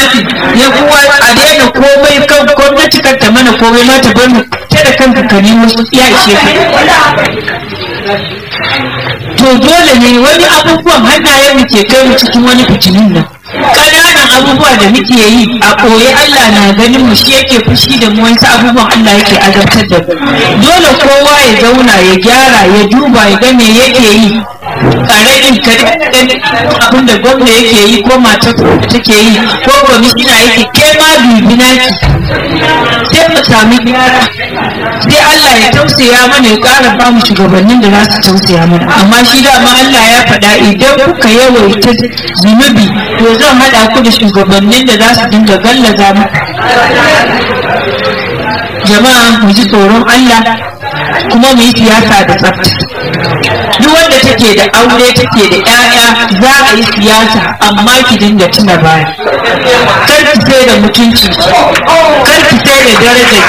gwamnati ya kuwa a daina komai kan gwamnati kan ta mana komai ma ta bar mu ta da kanka ka nemo ya ishe ka to dole ne wani abubuwan hannayen mu ke kai mu cikin wani fitinin nan ƙananan abubuwa da muke yi a ɓoye Allah na ganin mu shi yake fushi da mu wasu abubuwan Allah yake azabtar da mu dole kowa ya zauna ya gyara ya duba ya ga me yake yi ƙaramin kare abin da gwamna yake yi ko matar da take yi ko kwamishina yake ke ma dubi naki sai mu sami gyara sai Allah ya tausaya mana ya ƙara ba mu shugabannin da za su tausaya mana amma shi dama Allah ya faɗa idan kuka yawaita zunubi to zan haɗa ku da shugabannin da za su dinga gallaza mu jama'a mu ji tsoron Allah kuma mu yi siyasa da tsafta duk wanda take da aure take da 'ya'ya za a yi siyasa amma ki dinga tuna baya kar ki sai da mutunci kar ki sai da darajar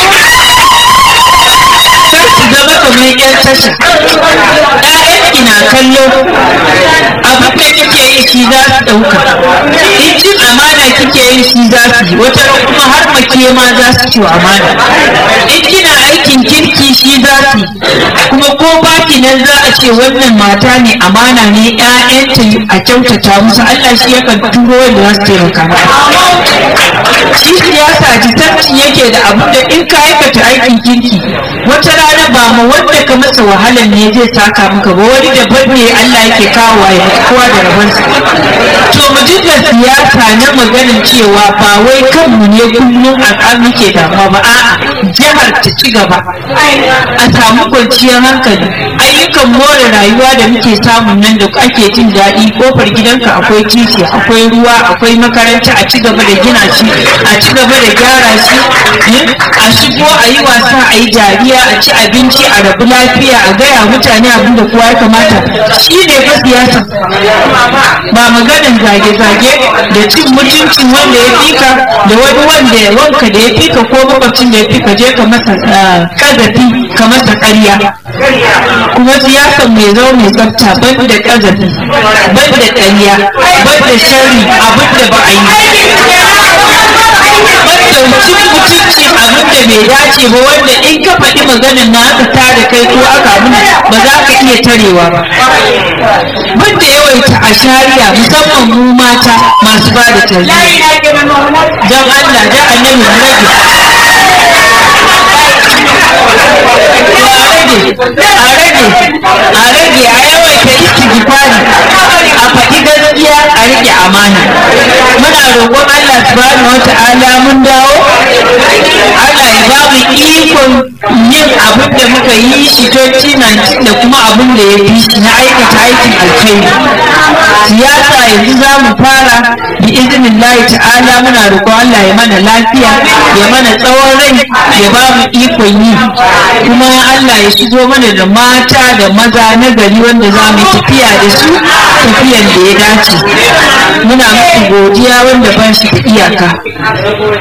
kar ki zama kamar yan tasha ƴaƴanki na kallo abin da kike yi shi za su ɗauka in cin amana kike yi shi za su yi wata kuma har make ma za su ci amana in kina aikin kirki shi za su yi kuma ko baki nan za a ce wannan mata ne amana ne ƴaƴanta a kyautata musu Allah shi yakan turo wanda za su taimaka shi siyasa jisanci yake da abu da in ka aikata aikin kirki wata rana ba ma wanda ka masa wahalar ne zai saka maka ba wani daban ne Allah yake kawo ya kowa da rabansa to mu dinga siyasa na maganin cewa ba wai kanmu ne kullum a muke damuwa ba a'a jihar ta ci gaba a samu kwanciyar hankali ayyukan more rayuwa da muke samun nan da ake jin daɗi kofar gidanka akwai titi akwai ruwa akwai makaranta a ci gaba da gina shi a ci gaba da gyara shi a shigo a yi wasa a yi dariya a ci abinci a rabu lafiya a gaya mutane abin da kowa ya kamata shi ne fa siyasa ba maganin zage-zage da cin mutuncin wanda ya fika da wani wanda ya wanka da ya fika ko makwabcin da ya fika je ka masa kazafi ka masa ƙarya kuma siyasan mai zo mai tsafta ban da kazafi ban da ƙarya ban da sharri abin da ba a yi cin mutunci abin da bai dace ba wanda in ka faɗi maganin na aka tada kai ko aka abin ba za ka iya tarewa ba bin da yawaita a shari'a musamman mu mata masu ba da tarbiyya don Allah da annabi mu rage a rage a rage a yawaita istighfari a faɗi gaskiya a rike amana muna roƙon Allah subhanahu wata'ala mun dawo Allah ya ba mu ikon yin abin da muka yi shi 2019 da kuma abin da ya fi shi na aikata aikin alkhairi siyasa yanzu za mu fara bi izinin lahi ta'ala muna roƙon Allah ya mana lafiya ya mana tsawon rai ya ba mu ikon yi kuma Allah ya shigo mana da mata da maza na gari wanda za mu tafiya da su tafiyan da ya dace muna muku godiya wanda ba shi da iyaka